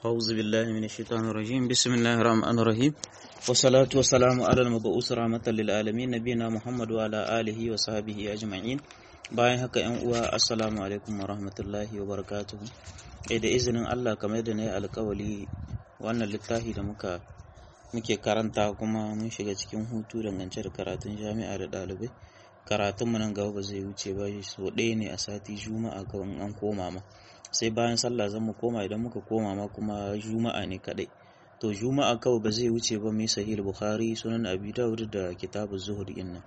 أعوذ بالله من الشيطان الرجيم بسم الله الرحمن الرحيم والصلاة والسلام على المبعوث رحمة للعالمين نبينا محمد وعلى آله وصحبه أجمعين bayan haka yan uwa assalamu alaikum wa rahmatullahi wa barakatuhu eh da izinin Allah kamar da na yi alkawali wannan littafi da muka muke karanta kuma mun shiga cikin hutu dangance da karatun jami'a da ɗalibai karatun mu nan gaba ba zai wuce ba so ɗaya ne a sati juma'a kawai an koma ma sai bayan sallah zan mu koma idan muka koma ma kuma juma'a ne kadai to juma'a kawai ba zai wuce ba mai sahih bukhari sunan abi dawud da kitabu zuhur inna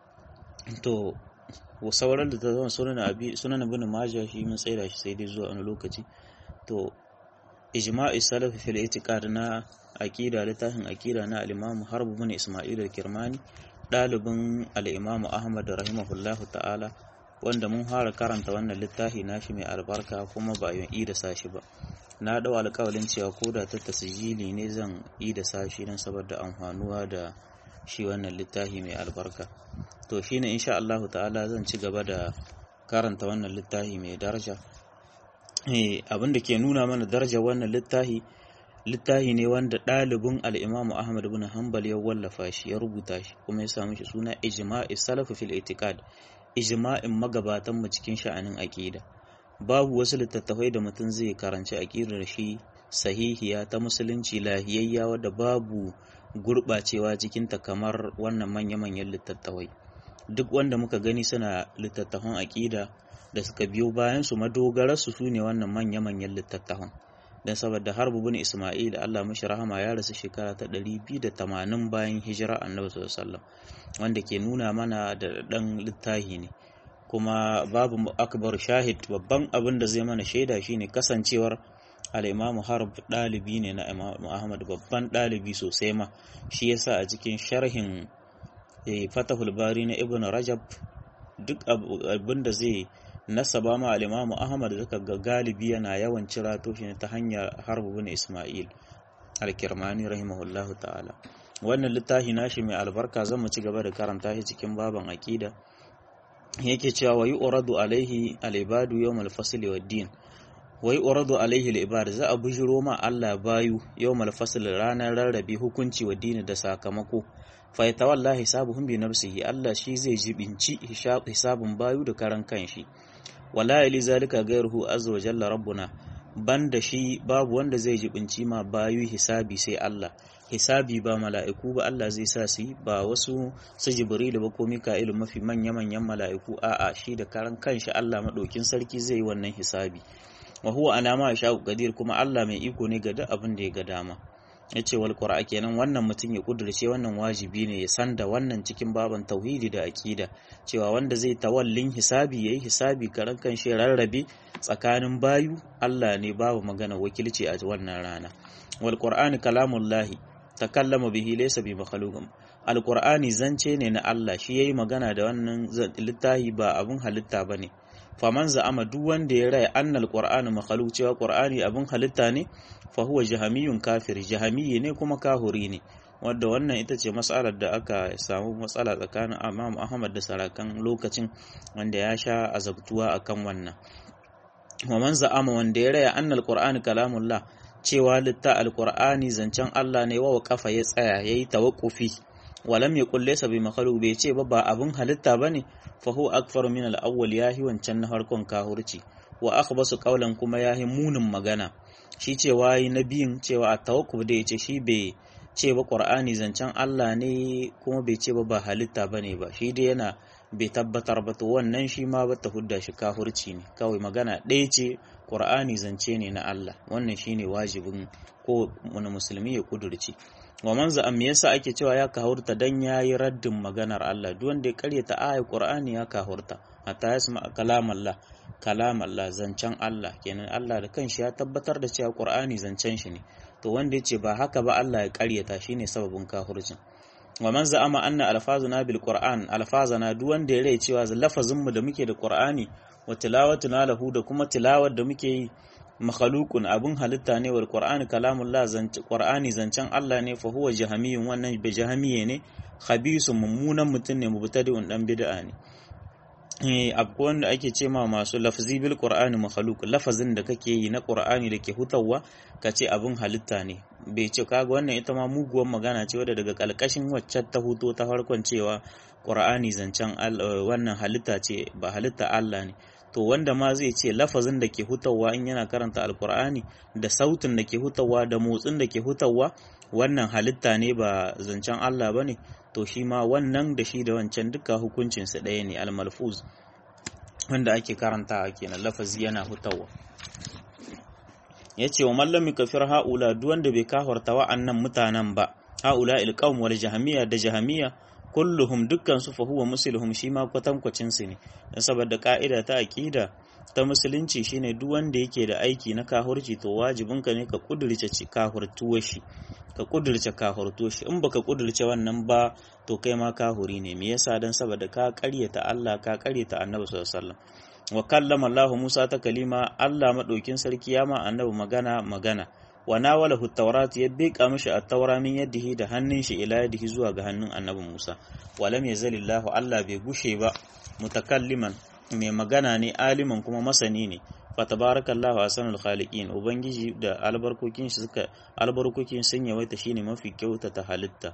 to sauran da ta zama sunan abi sunan ibn majah shi mun tsaida shi sai dai zuwa wani lokaci to ijma'i salaf fil itiqad na aqida littafin aqida na al-imam harb ibn isma'il al-kirmani dalibin al-imam ahmad rahimahullahu ta'ala wanda mun fara karanta wannan littafi nashi mai albarka kuma ba yin da sashi ba na dau alƙawalin cewa ko da ta tasjili ne zan yi da sashi don saboda amfanuwa da shi wannan littafi mai albarka to shine insha Allah ta'ala zan ci gaba da karanta wannan littafi mai daraja eh abin da ke nuna mana daraja wannan littafi littafi ne wanda ɗalibin al-Imam Ahmad ibn Hanbal ya wallafa shi ya rubuta shi kuma ya samu shi suna Ijma'i Salaf fil I'tiqad ijma'in magabatan mu cikin sha'anin aqida babu wasu littattafai da mutum zai karanci aqidar shi sahihiya ta musulunci lahiyayya wadda babu gurɓacewa cikinta kamar wannan manya-manyan littattafai duk wanda muka gani suna littattafan aƙida da suka biyo bayan su madogararsu su ne wannan manya-manyan littattafan don saboda harbu bin isma'il Allah mashi rahama ya rasu shekara ta 280 bayan hijira annabi sallallahu wanda ke nuna mana da ɗan littahi ne kuma babu akbar shahid babban abin da zai mana shaida shine kasancewar al'imamu harb ɗalibi ne na imamu ahmad babban ɗalibi sosai ma shi yasa a cikin sharhin fatahul bari na ibn rajab duk abin da zai nasaba ma al'imamu ahmad zaka ga galibi yana yawan cirato shi ta hanyar harbu bin ismail alkirmani rahimahullahu ta'ala wannan littafi nashi mai albarka zan mu ci gaba da karanta shi cikin baban aqida yake cewa wa yu'radu alaihi al-ibadu yawm al-fasl wa din wai uradu alaihi al-ibad za a bujiro ma Allah bayu yawmal fasl ranar rarrabe hukunci wa dini da sakamako fa yatawalla hisabuhum bi nafsihi Allah shi zai jibinci hisabun bayu da karan kanshi wala yali zalika ghayruhu azza wa jalla rabbuna banda shi babu wanda zai jibinci ma bayu hisabi sai Allah hisabi ba mala'iku ba Allah zai sa su ba wasu su jibrilu ba ko mika'ilu mafi manya manyan mala'iku a'a shi da karan kanshi Allah madaukin sarki zai yi wannan hisabi wa huwa alama sha'u qadir kuma Allah mai iko ne ga duk abin da ya ga dama yace wal qur'a kenan wannan mutum ya kudurce wannan wajibi ne ya san da wannan cikin baban tauhidi da aqida cewa wanda zai tawallin hisabi yayi hisabi karan kan shi rarrabe tsakanin bayu Allah ne babu magana wakilci a wannan rana wal qur'ani kalamullahi takallama bihi laysa bi makhluqin al qur'ani zance ne na Allah shi yayi magana da wannan littafi ba abun halitta bane faman za'ama duk wanda ya raya annal qur'anu makhluq cewa qur'ani abin halitta ne fa huwa jahamiyun kafir jahamiyyi ne kuma kahuri ne wanda wannan ita ce matsalar da aka samu matsala tsakanin Imam Ahmad da sarakan lokacin wanda ya sha azabtuwa akan wannan waman za'ama wanda ya raya annal qur'anu kalamullah cewa litta alqur'ani zancen Allah ne wa kafa ya tsaya yayi tawakkufi walam yaqul laysa bi makhluq bai ce ba ba abun halitta bane fa huwa akfaru min al-awwal yahi wancan na farkon kahurci wa akhbasu qawlan kuma yahi munin magana shi cewa yi nabiyin cewa at-tawakkuf da yace shi bai ce ba qur'ani zancen Allah ne kuma bai ce ba ba halitta bane ba shi dai yana bai tabbatar ba to wannan shi ma ba ta hudda shi kahurci ne kawai magana ɗaya ce qur'ani zance ne na Allah wannan shine wajibin ko wani musulmi ya kudurci wa man za me yasa ake cewa ya kahurta dan yayi raddin maganar Allah duk wanda ya karyata ayat Qur'ani ya kahurta hatta yasma kalam Allah kalam Allah zancen Allah kenan Allah da kanshi ya tabbatar da cewa Qur'ani zancen shi ne to wanda yace ba haka ba Allah ya karyata shine sababin kahurcin wa man za'ama anna alfazuna bil Qur'an alfazana duk wanda ya rai cewa lafazin mu da muke da Qur'ani wa tilawatuna lahu da kuma tilawar da muke yi makhalukun abun halitta ne wal qur'ani kalamullah zance qur'ani zancen Allah ne fa huwa jahamiyun wannan bi jahamiye ne khabisun mummunan mutum ne mubtadi'un dan bid'a ne akwai wanda ake ce ma masu lafzi bil qur'ani makhluq lafazin da kake yi na qur'ani da ke hutawa ka ce abin halitta ne bai ce kaga wannan ita ma muguwar magana ce wadda daga kalkashin waccan ta huto ta farkon cewa qur'ani zancen wannan halitta ce ba halitta Allah ne to wanda ma zai ce lafazin da ke hutawa in yana karanta alqur'ani da sautin da ke hutawa da motsin da ke hutawa wannan halitta ne ba zancen Allah bane to shi ma wannan da shi da wancan duka hukuncinsa ɗaya ne almalfuz wanda ake karantawa kenan lafazi yana hutawa ya ce wa mallami kafir ha'ula duk wanda bai kafarta wa'annan mutanen ba ha'ula ilqaum wal jahmiya da jahmiya kulluhum dukkan su fa huwa muslimuhum shi ma kwatankwacin su ne dan saboda ka'ida ta aqida ta musulunci shine duk wanda yake da aiki na kahurci to wajibinka ne ka kudurce kahurtuwar shi ka kudurce kahurto shi in baka kudurce wannan ba to kai ma kahuri ne me yasa dan saboda ka karyata Allah ka karyata Annabi sallallahu alaihi wasallam wa kallama Allah Musa ta kalima Allah madaukin sarki ya ma Annabi magana magana wa nawalahu tawrat ya beka mishi at-taura min yadihi da hannun shi ila yadihi zuwa ga hannun Annabi Musa walam yazalillahu Allah bai gushe ba mutakalliman mai magana ne aliman kuma masani ne fatabarakallahu ahsanul khaliqin ubangiji da albarkokin shi suka albarkokin sun yawaita shine mafi kyautata halitta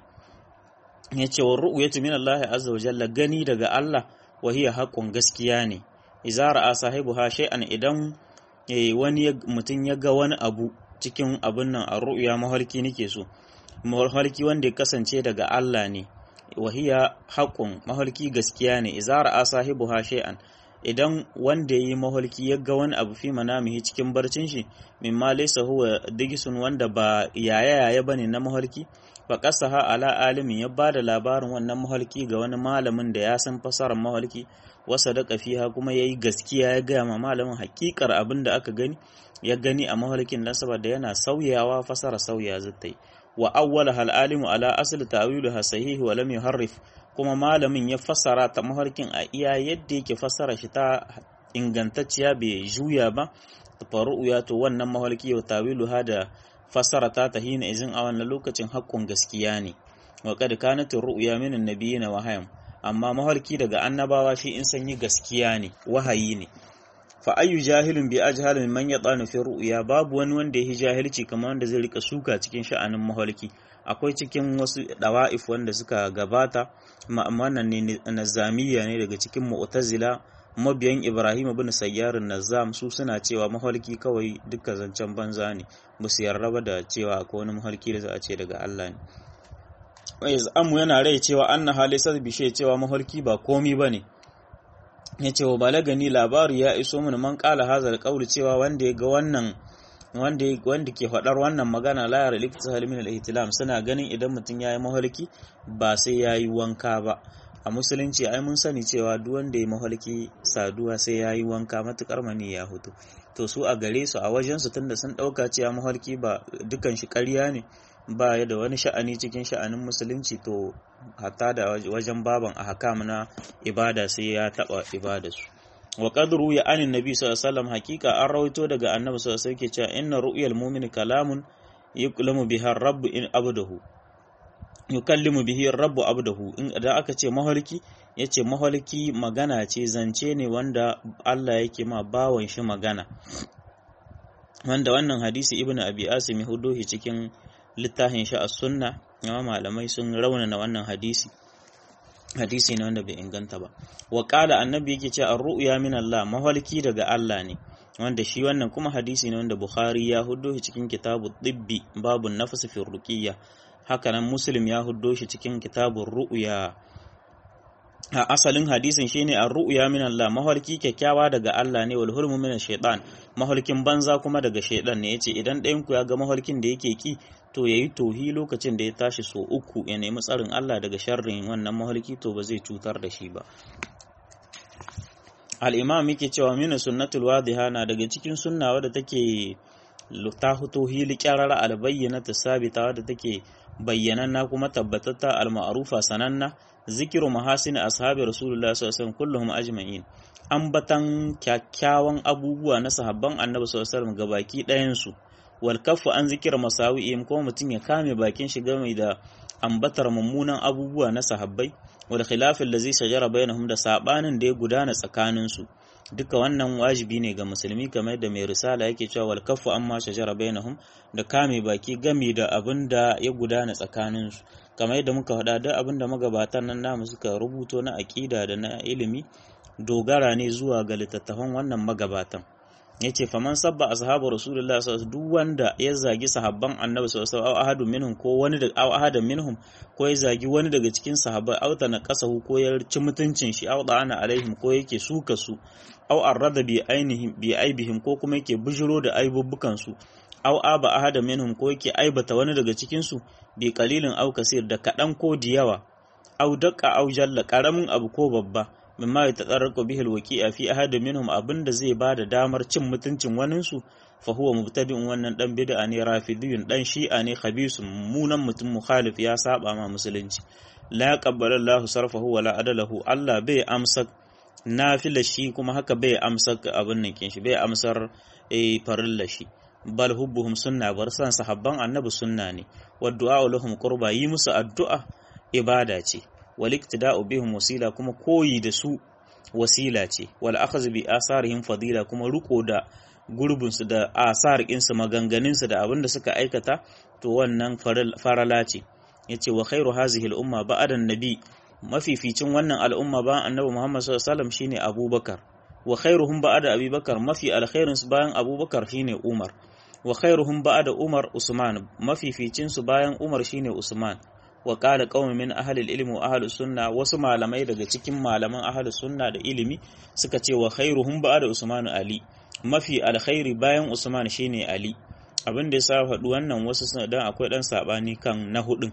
yace wa ru'yatu min Allah azza wa jalla gani daga Allah wa hiya haqqun gaskiya ne idza ra'a sahibuha shay'an idan wani mutum ya ga wani abu cikin abun nan a ru'ya mahalki nake so mahalki wanda ya kasance daga Allah ne wa hiya haqqun mahalki gaskiya ne idza ra'a sahibuha shay'an idan wanda ya yi maholki ya ga wani abu fi manamihi cikin barcin shi min ma laysa huwa digisun wanda ba yaya yaya bane na maholki fa qasaha ala alimin ya bada labarin wannan maholki ga wani malamin da ya san fasarar maholki wa sadaqa fiha kuma yayi gaskiya ya ga ma malamin hakikar abin da aka gani ya gani a maholkin dan saboda yana sauyawa fasara sauya zai wa awwala hal alimu ala asli ta'wiluha sahih wa lam yuharrif kuma malamin ya fassara ta mafarkin a iya yadda yake fassara shi ta ingantacciya bai juya ba ta faru ya to wannan mafarki ya tawilu ha da fassara ta ta hina izin a wannan lokacin haƙƙun gaskiya ne wa kad kanat ru'ya min annabiyina wahayam amma mafarki daga annabawa shi in sanyi gaskiya ne wahayi ne fa ayyu jahilun bi ajhal min man yatanu fi ru'ya babu wani wanda yake jahilci kamar wanda zai rika suka cikin sha'anin mafarki akwai cikin wasu dawa'if wanda suka gabata wannan ne nazamiya ne daga cikin mu'tazila mabiyan Ibrahim ibn Sayyar Nazam su suna cewa mahalki kawai duka zancen banza ne ba su yarda da cewa akwai wani mahalki da za a ce daga Allah ne wai amu yana rai cewa anna halisat bishe cewa mahalki ba komi bane ya ce wa balagani labari ya iso mun man kala hazal qauli cewa wanda ya ga wannan wanda wanda ke faɗar wannan magana la yara liktihal min al-ihtilam suna ganin idan mutum yayi mahalki ba sai yayi wanka ba a musulunci ai mun sani cewa duk wanda ya mahalki saduwa sai yayi wanka matukar mani ya hutu to su a gare su a wajen su tunda sun dauka cewa mahalki ba dukan shi ƙarya ne ba ya da wani sha'ani cikin sha'anin musulunci to hatta da wajen baban ahkam na ibada sai ya taba ibadarsu wa qadru ya anin nabi sallallahu alaihi wasallam hakika an rawaito daga annabi sallallahu alaihi wasallam ke cewa inna ru'yal mu'mini kalamun yuklamu biha rabbu in abdahu yukallimu bihi rabbu abdahu in da aka ce mahalki yace mahalki magana ce zance ne wanda Allah yake ma bawan shi magana wanda wannan hadisi ibnu abi asim ya hudo shi cikin littafin shi as-sunna amma malamai sun raunana wannan hadisi hadisi ne wanda bai inganta ba wa qala annabi yake cewa ar-ru'ya min Allah mahalki daga Allah ne wanda shi wannan kuma hadisi ne wanda Bukhari ya huddo shi cikin kitabu tibbi babu nafsi fi ruqiyya haka nan Muslim ya huddo shi cikin kitabun ru'ya a asalin hadisin shine ar-ru'ya min Allah mahalki kyakkyawa daga Allah ne wal hulmu min shaytan mahalkin banza kuma daga shaytan ne yace idan ɗayan ku ya ga mahalkin da yake ki to yayi tohi lokacin da ya tashi so uku ya nemi tsarin Allah daga sharrin wannan mahalki to ba zai cutar da shi ba al-imam yake cewa min sunnatul wadiha na daga cikin sunna wadda take ta fito hili kyarara albayyana ta sabita wadda take bayyananna kuma tabbatatta al-ma'rufa sananna zikiru mahasin ashabi rasulullah sallallahu alaihi wasallam kulluhum ajma'in ambatan kyakkyawan abubuwa na sahabban annabi sallallahu alaihi wasallam gabaki ɗayan su wal kaffu an zikira masawi'im kuma mutum ya kame bakin shi game da ambatar mummunan abubuwa na sahabbai wal khilafin da zai shajara bainahum da sabanin da ya gudana tsakanin su duka wannan wajibi ne ga musulmi kamar da mai risala yake cewa wal kaffu amma shajara bainahum da kame baki gami da abin da ya gudana tsakanin su kamar yadda muka faɗa duk abin da magabatan nan namu suka rubuto na aƙida da na ilimi dogara ne zuwa ga littattafan wannan magabatan yace faman sabba ashabu rasulullah sallallahu duk wanda ya zagi sahabban annabi sallallahu alaihi wasallam ahadun minhum ko wani da aw ahadan minhum ko ya zagi wani daga cikin sahabbai aw ta naqasahu ko ya ci mutuncin shi aw da'ana alaihim ko yake suka su aw arrada bi ainihim bi aibihim ko kuma yake bujiro da aibubbukan su aw aba ahadan minhum ko yake aibata wani daga cikin su bi qalilin aw kasir da kadan ko diyawa aw daqqa aw jalla karamin abu ko babba mimma ya tatsarraku bihil waqi'a fi ahadin minhum abinda zai ba da damar cin mutuncin waninsu fa huwa mubtadi'un wannan dan bid'a ne rafidiyun dan shi'a ne khabisun munan mutum mukhalif ya saba ma musulunci la qabbala Allahu sarfahu wala adalahu Allah bai amsa nafila shi kuma haka bai amsa abin nan kin shi bai amsar eh farilla shi bal hubbuhum sunna bar san sahabban annabi sunna ne wa du'a lahum qurba yi musu addu'a ibada ce wal iktida'u bihim wasila kuma koyi da su wasila ce wal akhadhu bi asarihim fadila kuma riko da gurbin su da asar su maganganun su da abin da suka aikata to wannan farala ce yace wa khairu hazihi al umma ba'da nabi mafificin wannan al'umma ba annabi Muhammad sallallahu alaihi wasallam shine Abubakar wa khairuhum ba'da Abubakar mafi alkhairin su bayan Abubakar shine Umar wa khairuhum ba'da Umar Usman mafificin su bayan Umar shine Usman wa qala qaumun min ahli al-ilm wa ahli sunna wasu malamai daga cikin malaman ahli sunna da ilimi suka ce wa khairuhum ba'da Usman Ali mafi alkhairi bayan Usman shine Ali abin da yasa faɗi wannan wasu suna dan akwai dan sabani kan na hudun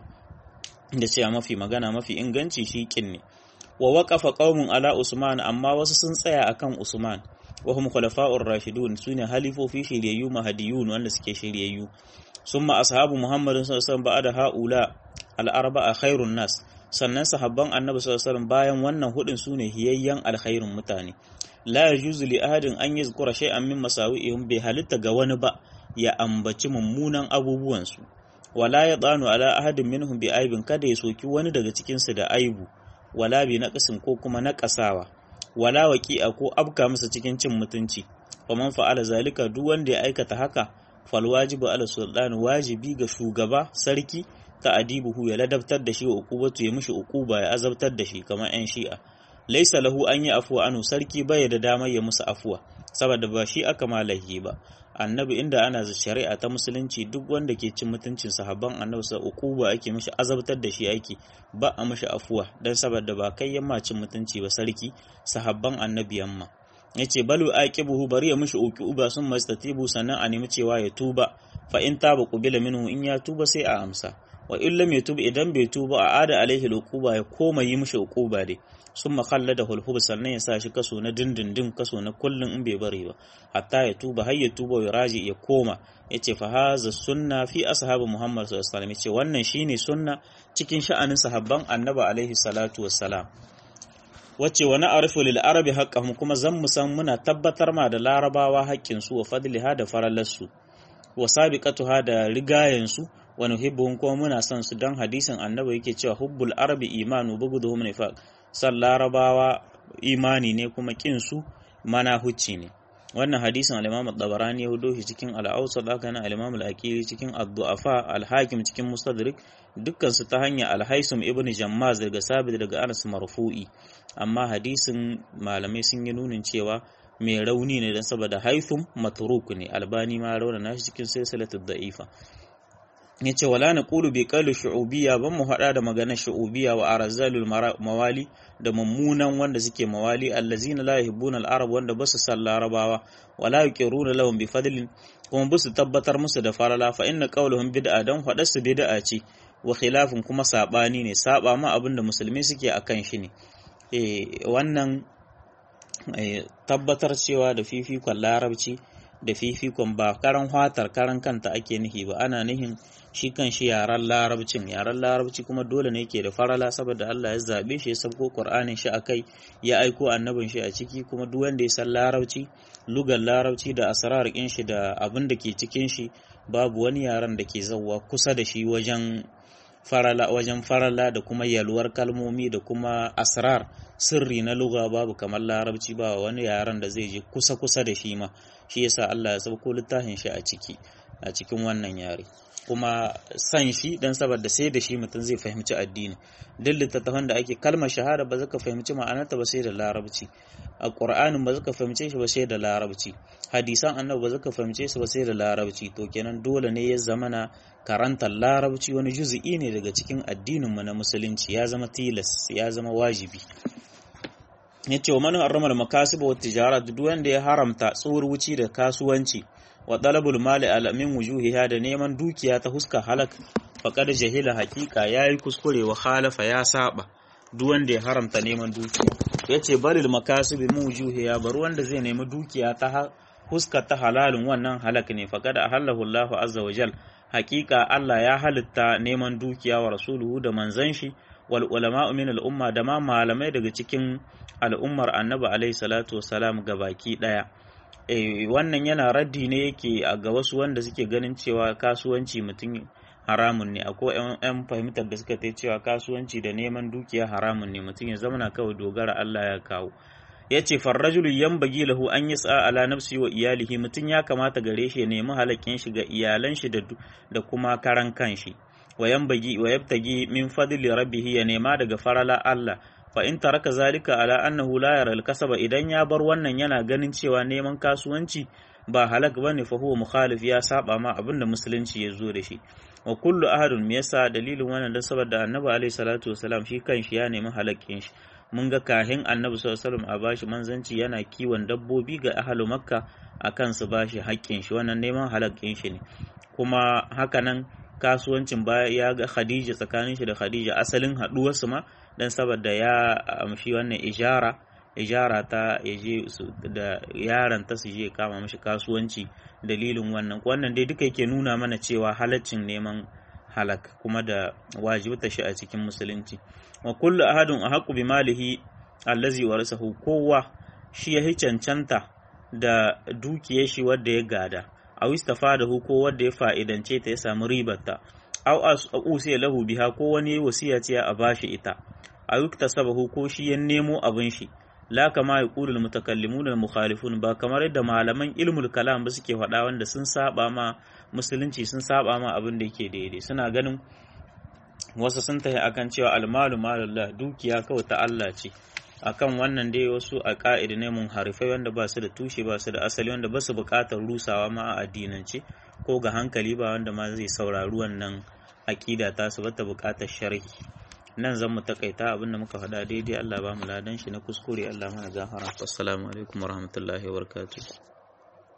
da cewa mafi magana mafi inganci shi kin ne wa waqafa qaumun ala Usman amma wasu sun tsaya akan Usman wa hum khulafa'ur rashidun sune halifofi shiryayyu mahadiyun wanda suke shiryayyu summa ashabu muhammadin sallallahu alaihi wasallam ba'da haula al-arba'a khairun nas sannan sahabban annabi sallallahu alaihi wasallam bayan wannan hudun sune hiyayyan alkhairun mutane la yajuzu li ahadin an yazkura shay'an min masawi'ihim bai halitta ga wani ba ya ambaci mummunan abubuwan su wala ya tsanu ala ahadin minhum bi aibin kada ya soki wani daga cikin su da aibu wala bi naqsin ko kuma naqasawa wala waqi'a ko abka masa cikin cin mutunci faman fa'ala zalika duk wanda ya aikata haka fal wajibu ala sultan wajibi ga shugaba sarki ta adibuhu ya ladabtar da shi wa uqubatu ya mishi uquba ya azabtar da shi kamar yan shi'a laisa lahu an yi afuwa anu sarki bai da damar ya musu afuwa saboda ba shi aka malahi ba annabi inda ana shari'a ta musulunci duk wanda ke cin mutuncin sahabban annabi sa uquba ake mishi azabtar da shi aiki ba a mishi afuwa dan saboda ba kai yamma cin mutunci ba sarki sahabban annabi yamma yace balu aqibuhu bari ya mishi uquba sun mastatibu sannan a nemi cewa ya tuba fa in taba qubila minhu in ya tuba sai a amsa wa in lam yatub idan bai tuba a ada alaihi uquba ya koma yi mishi uquba dai sun makalla da hulhub sannan ya sa shi kaso na dindindin kaso na kullum in bai bari ba hatta ya tuba har ya tuba ya raji ya koma ya ce fa haza sunna fi ashabu muhammad sallallahu alaihi wasallam ya ce wannan shine sunna cikin sha'anin sahabban annabi alaihi salatu wassalam wacce wani arifu lil arabi haqqahum kuma zan mu san muna tabbatar ma da larabawa haƙƙin su wa fadliha da farallarsu wa sabiqatuha da rigayen su wa nuhibbuhum kuma muna son su dan hadisin annabi yake cewa hubbul arabi imanu buguduhum nifaq san larabawa imani ne kuma kin su mana hucci ne wannan hadisin al-Imam al-Tabarani ya hudo shi cikin al-Awsat haka nan al-Imam al-Aqili cikin ad-Du'afa al-Hakim cikin Mustadrik dukkan su ta hanyar al-Haisum ibn Jammaz daga Sabit daga Anas marfu'i amma hadisin malamai sun yi nunin cewa mai rauni ne dan saboda Haithum matruk ne Albani ma rauna shi cikin silsilatud da'ifa ya ce wala na ƙulu bai ƙalu shu'ubiyya ban mu haɗa da maganar shu'ubiyya wa arazalul mawali da mummunan wanda suke mawali allazina la yuhibbuna al-arab wanda basu san larabawa wala yuqiruna lahum bi fadlin kuma basu tabbatar musu da farala fa inna qawluhum bid'a dan faɗar su bid'a ce wa khilafin kuma sabani ne saba ma abin da musulmi suke akan shi ne eh wannan tabbatar cewa da fifikon larabci da fifikon ba karan hatar karan kanta ake nihi ba ana nihin shi kan shi yaren larabcin yaren larabci kuma dole ne ke da farala saboda Allah ya zabe shi ya sabko Qur'anin shi akai ya aiko annabin shi a ciki kuma duk wanda ya san larabci lugar larabci da asrar kin shi da abin da ke cikin shi babu wani yaren da ke zawwa kusa da shi wajen farala wajen farala da kuma yalwar kalmomi da kuma asrar sirri na lugha babu kamar larabci ba wani yaren da zai je kusa kusa da shi ma shi yasa Allah ya sauko littafin shi a ciki a cikin wannan yare kuma san shi dan saboda sai da shi mutum zai fahimci addini duk littattafan da ake kalmar shahada ba zaka fahimci ma'anarta ba sai da larabci a qur'anin ba zaka fahimce shi ba sai da larabci hadisan annabi ba zaka fahimce su ba sai da larabci to kenan dole ne ya zamana karantar larabci wani juzu'i ne daga cikin addinin mu na musulunci ya zama tilas ya zama wajibi yace wa man harrama al-makasib wa tijara duk wanda ya haramta tsoruci da kasuwanci wa talabul mali ala min wujuhiha da neman dukiya ta huska halak faqad jahila haqiqa yayi kuskure wa khalafa ya saba duk wanda ya haramta neman dukiya yace balil makasib min wujuhiha bar wanda zai nemi dukiya ta huska ta halalin wannan halak ne faqad ahallahu Allahu azza wa jal haqiqa Allah ya halitta neman dukiya wa rasuluhu da manzon shi wal ulama'u min al umma da ma malamai daga cikin al'ummar annabi alaihi salatu wassalam gabaki daya wannan yana raddi ne yake ga wasu wanda suke ganin cewa kasuwanci mutum haramun ne akwai yan fahimtar da suka tai cewa kasuwanci da neman dukiya haramun ne mutum ya zamana kawai dogara Allah ya kawo ya ce farrajulu yan bagi lahu an yi tsa ala nafsi wa iyalihi mutum ya kamata gare shi ya nemi halakin shi ga iyalan shi da kuma karan kanshi wa yan bagi wa yabtagi min fadli rabbih ya nema daga farala Allah fa in taraka zalika ala annahu la yara al-kasaba idan ya bar wannan yana ganin cewa neman kasuwanci ba halak bane fa huwa mukhalif ya saba ma abinda musulunci ya zo da shi wa kullu ahadun me yasa dalilin wannan dan saboda annabi alaihi salatu wasalam shi kanshi ya nemi halakin shi mun ga kahin annabi sallallahu alaihi wasallam a bashi manzanci yana kiwon dabbobi ga ahlu makka akan su bashi haƙƙin shi wannan neman halakin shi ne kuma hakanan kasuwancin baya ya ga Khadija tsakanin shi da Khadija asalin haɗuwar su ma dan saboda ya amshi wannan ijara ijara ta yaje da yaran ta su je kama mashi kasuwanci dalilin wannan wannan dai duka yake nuna mana cewa halaccin neman halak kuma da wajibta shi a cikin musulunci wa kullu ahadun ahqqu bi malihi allazi warasahu kowa shi ya cancanta da dukiyar shi wanda ya gada aw istafadahu ko wanda ya fa'idance ta ya samu ribarta aw usiya lahu biha ko wani wasiya ce a bashi ita aw iktasabahu ko shi ya nemo abin shi la kama yaqulul mutakallimun al mukhalifun ba kamar yadda malaman ilmul kalam ba suke faɗa wanda sun saba ma musulunci sun saba ma abin da yake daidai suna ganin wasu sun tafi akan cewa almalu malullah dukiya kawai ta Allah ce akan wannan dai wasu a ka'ida ne mun harifai wanda ba su da tushe ba su da asali wanda ba su buƙatar rusawa ma a addinance ko ga hankali ba wanda ma zai saurari wannan aƙida ta su bata buƙatar sharhi nan zan mu takaita abinda muka faɗa daidai Allah ba mu ladan shi na kuskure Allah mana gafara assalamu alaikum warahmatullahi wabarakatuh